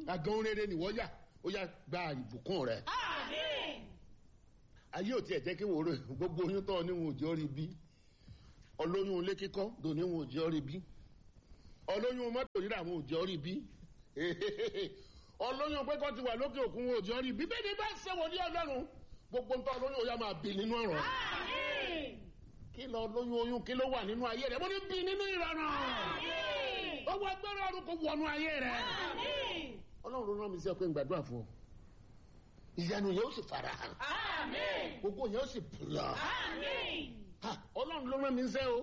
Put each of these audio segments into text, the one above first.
àgàn rere nìwọ yà ó yà gba ìbùkún rẹ Àmín. ayé ò tiẹ̀ jẹ́ kí wòó rè gbogbo oyún tó níwọ̀n òjò rí bí ọlóyún ilé kíkọ́ dò níwọ̀n òjò rí bí ọlóyún mọ́tò rírà àwọn òjò rí bí ọlóyún pé kọ́ ti wà lókè òkun wọn òjò rí bí bẹ́ẹ̀ ni bá ṣe wò ní ọlọ́run gbogbo ń tọ́ ọlóyún òyà máa bì nínú ọ̀rọ̀ Àmín. kí lọ lóyún oyún kí ló wà nínú ayé rẹ mo ní bì nínú ìrọ̀rùn Àmín. owó agbára ọdún kò wọnú ayé rẹ Àmín. ọlọ́run rán mi sí ọ pé ń gbàdúrà fún ọ ìyanu yẹn ó sì fara hàn Àmín. gbogbo yẹn ó sì bùlọ. Àmín. Ha, ọlọ́run ló rán mi sẹ́ o.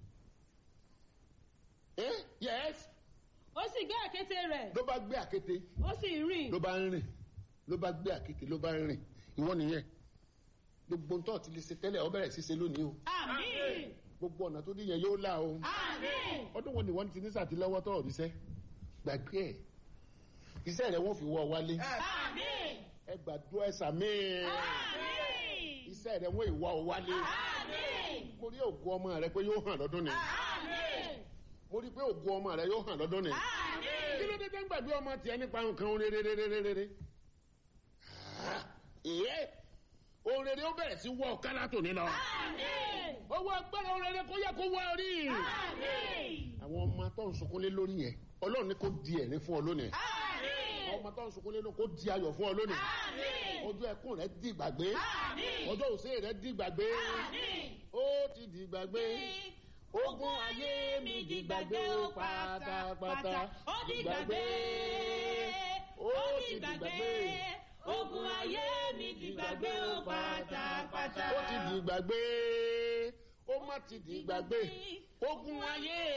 ẹ yẹs Ó sì gbé àkéte rẹ̀, ló bá gbé àkété ó sì rìn. ló bá ń rìn ló bá gbé àkété ló bá ń rìn ìwọ nìyẹn gbogbo ntọ́ ti lè ṣe tẹ́lẹ̀ ọ bẹ̀rẹ̀ sí ṣe lónìí o Àmín. gbogbo ọ̀nà tó díyẹn yóò là o Àmín. ọdún wo ni wọ́n ti ní sàtìlọ́wọ́ tọ́ ọ̀ríṣẹ́ gbàgbé ẹ̀ iṣẹ́ rẹ̀ wọ́n fi wọ́ ọ wálé Àmín. ẹ gbàdúrà ẹ sàmì Àmín. iṣẹ́ rẹ̀ wọ́n ìwọ́ ọ wálé Àmín. mo rí ògùn ọmọ rẹ pé yóò hàn lọ́dún ni Àmín. mo rí pé ògùn ọmọ rẹ yóò hàn lọ́dún ni. kí Àmín. ló dé tẹ́ ń gbàgbé ọmọ tiẹ̀ nípa nǹkan rere ìyẹ́ ohun rere ó bẹ̀rẹ̀ sí wọ ọ̀ká látòní lọ. Àmín. owó agbára ohun rere kó yẹ kó wá orí. Àmín. àwọn ọmọ tó ń sunkún lé lórí yẹn ọlọ́run ní kó di ẹ̀rín fún ọ lónìí. Àmín. àwọn ọmọ tó ń sunkún lé lórí kó di ayọ̀ fún ọ lónìí. Àmín. ọjọ́ ẹkún rẹ di gbàgbé. Àmín. ọjọ́ òsè rẹ di gbàgbé. Àmín. ó ti di gbàgbé. ogun ayé mi di gbàgbé ó pátápátá. Ó di gbàgbé. ó ti di gbàgbé. Ogun ayé mi di gbàgbé ó pátápátá. ó ti di gbàgbé ó má ti di gbàgbé ogun ayé